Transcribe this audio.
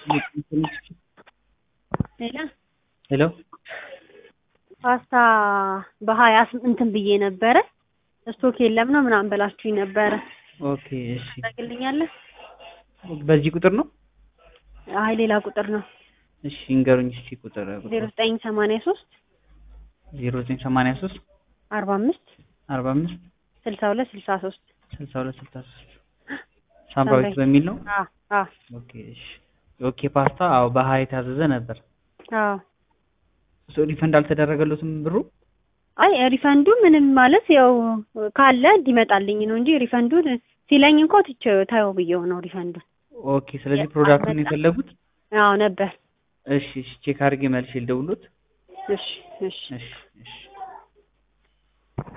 ሌላ ሄሎ ፓስታ በሀያ እንትን ብዬ ነበረ ስቶክ የለም ነው ምናምን ብላችሁኝ ነበረ። ኦኬ እሺ ታደርግልኛለህ? በዚህ ቁጥር ነው አይ ሌላ ቁጥር ነው። እሺ እንገሩኝ እስኪ ቁጥር ዜሮ ዘጠኝ ሰማንያ ሶስት ዜሮ ዘጠኝ ሰማንያ ሶስት አርባ አምስት አርባ አምስት ስልሳ ሁለት ስልሳ ሶስት ስልሳ ሁለት ስልሳ ሶስት ሳምራዊት በሚል ነው አ አ ኦኬ እሺ ኦኬ ፓስታ አዎ በሀያ የታዘዘ ነበር አዎ ሶ ሪፈንድ አልተደረገለትም ብሩ አይ ሪፈንዱ ምንም ማለት ያው ካለ እንዲመጣልኝ ነው እንጂ ሪፈንዱን ሲለኝ እንኳ ትቼው ታየው ብዬው ነው ሪፈንዱን። ኦኬ ስለዚህ ፕሮዳክቱን የፈለጉት አዎ ነበር። እሺ እሺ ቼክ አድርጌ መልሼ ልደውልዎት እሺ እሺ እሺ እሺ